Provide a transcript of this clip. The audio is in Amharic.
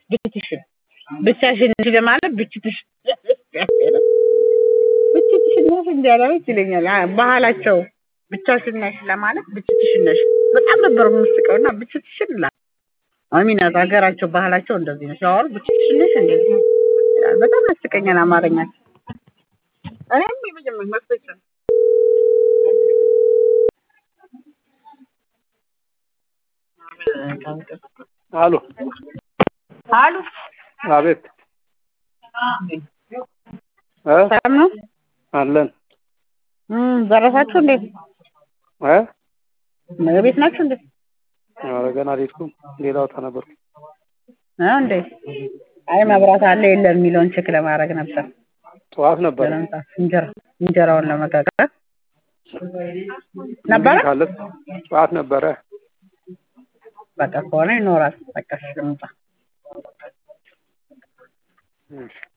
ብቻሽን ብቻሽን እንጂ ለማለት ብቻሽን ብቻሽን ነሽ እንዲያለች ይለኛል ባህላቸው ብቻሽን ነሽ ለማለት ብቻሽን ነሽ በጣም ነበር የምስቀው እና ብቻሽን ላ አሚናት ሀገራቸው ባህላቸው እንደዚህ ነው ሲያወሩ ብቻሽን ነሽ እንደዚህ ይላል። በጣም ያስቀኛል አማርኛቸው እኔም የመጀመሪያ መስሎኝ ነው አሉ አሉ አቤት እ ሰላም ነው አለን እም ደረሳችሁ እንዴ እ ቤት ናችሁ እንዴ ኧረ ገና አልሄድኩም ሌላ ቦታ ነበርኩ እ እንዴ አይ መብራት አለ የለም የሚለውን ቼክ ለማድረግ ነበር ጠዋት ነበረ ለመምጣት እንጀራ እንጀራውን ለመጋገር ነበረ ካለ ጠዋት ነበረ በቃ ከሆነ ይኖራል በቃ እሺ ልምጣ እሺ